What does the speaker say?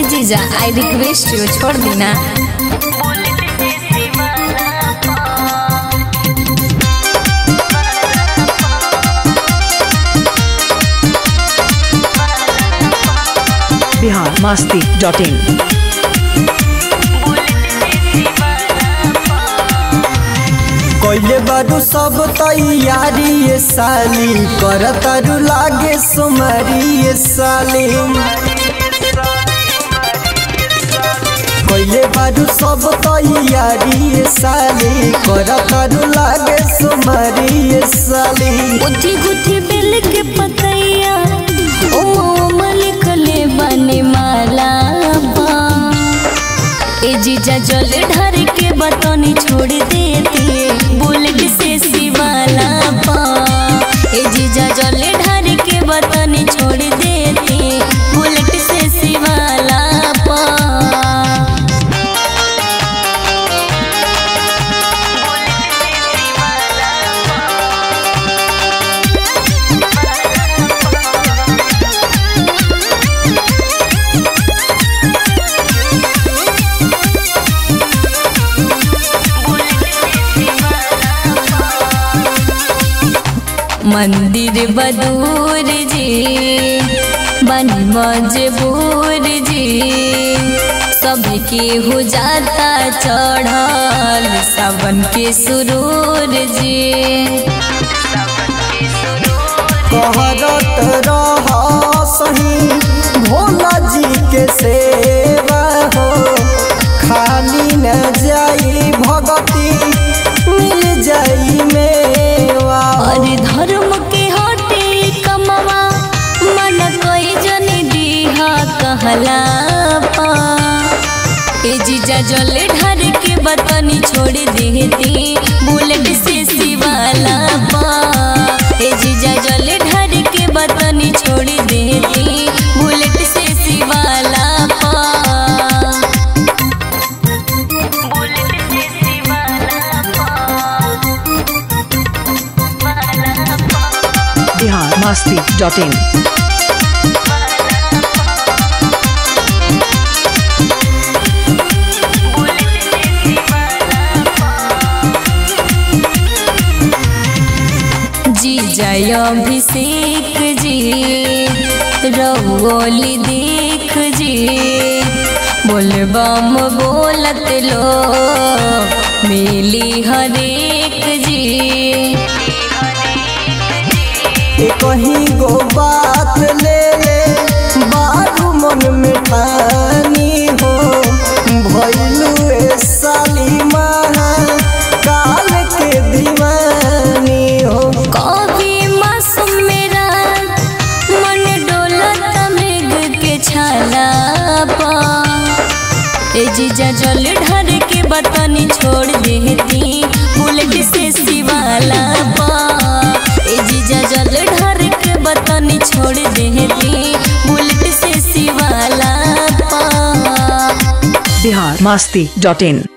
जीजा I request you छोड़ दी ना बिहार मस्ती डॉट इन कइले बारू सब तैयारी ये साली कर तारू लागे सुमारी ये साली कइले बारू सब तैयारी ये साली कर तारू लागे सुमारी ये साली गुथी गुथी बेल के पतैया ओ लिखले बने माला बा ए जीजा जल ढर के बतनी छोड़ देती बुलेट से शिवाला पा ए जीजा जल ढर के बतनी छोड़ देती बुलेट से शिवाला पा मंदिर बदूर जी बन मजबूर जी सबके हो जाता चढ़ल सावन के सुरूर जी कहरत रह सही भोला जी के सेवा हो खाली न जाई भगती मिल जाई मेवा और धर्म के हटे कमवा मन कोई जन दीहा कहला पा ए जीजा जल ढर के बतनी छोड़ देती बुलेट से शिवाला पा ए जीजा जल ढर के बतनी छोड़ देती बुलेट से शिवाला पा बिहार मस्ती डॉट इन जी जय अभिषेक जी रंगोली देख जी बोलबम बोलत लो मिली हरेक जी ए कहीं गो बात ले ले बारू मन में ठानी हो भैलू ए साली महा काल के दीवानी हो कभी मासूम मेरा मन डोलत मेघ के छाला पा ए जीजा जल ढर के बतनी छोड़ देती बुलेट से शिवाला पा ए जीजा जल ढर के बतनी छोड़ देती बुलेट से शिवाला पा बिहार मस्ती डॉट इन